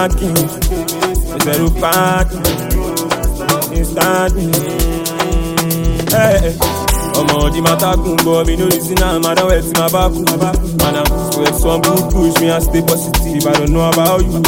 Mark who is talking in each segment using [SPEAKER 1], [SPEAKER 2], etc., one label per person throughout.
[SPEAKER 1] parking. Zero parking. Instantly. Hey, ọmọ di matagun bọ mi no reason am I don wet my back man am sweat some good push me and stay positive I don't know about you.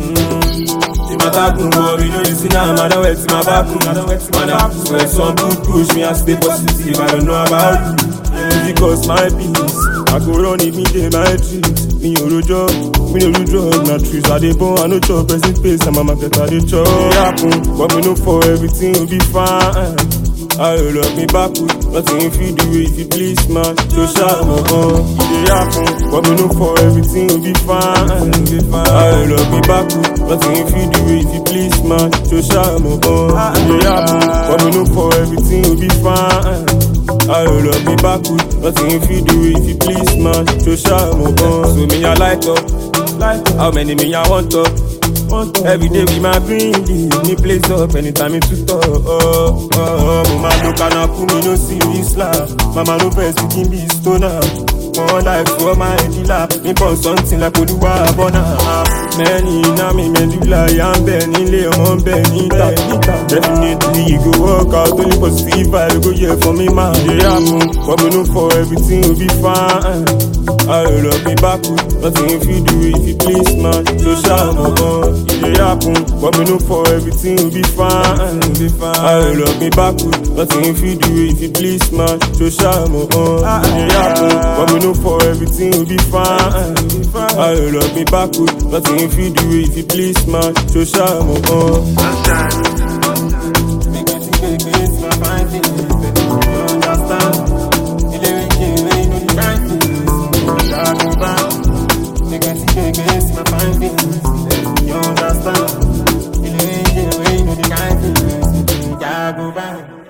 [SPEAKER 1] Di matagun bọ mi no reason am I don wet my back man am sweat some good push me and stay positive I don't know about you. Because my peace, I go run it me dey my treat. Me ò rojọ́, me no do drug na trees. I dey born, I no chop person face, and my market I dey chop. It happen, but me no for everything will be fine. I roll up me backward, nothing if you do it, if you please man. So shout my gun, it dey happen, but me no for everything will be fine. I roll up me backward, nothing if you do it, if you please man. So shout my gun, it dey happen, but me no for everything will be fine. I roll up me backward, nothing if you do it, if you please man. So shout my gun, so me I light up, how many me I want up. Every day we my green leaf, me place up anytime me to talk. Oh, oh, oh, mo ma lo kanaku mi no serious laugh. Mama no vex pikin be stoner. More life for my dealer, me born something like Oluwa Abona. Many na mi medulla, ya ń bẹ nílé ọmọ ń bẹ níta. Definitely you go work out, only positive vibe go here for me man. Dey happen, but me no for everything will be fine. I roll up me backward, nothing if you do it, if you please man. So shout my gun, it dey happen, but me no for everything will be fine. I roll up me backward, nothing if you do it, if you please man. So shout my gun, it dey happen, but me no for everything will be fine. I roll up me backward, nothing if you do it, if you please man. So shout my gun. Make me think, make me see my fine things, baby. You understand? You dey with me, when you know the right things. I go back. Make me think, make me see my fine things, baby. You understand? You dey with me, when you know the right things. I go back.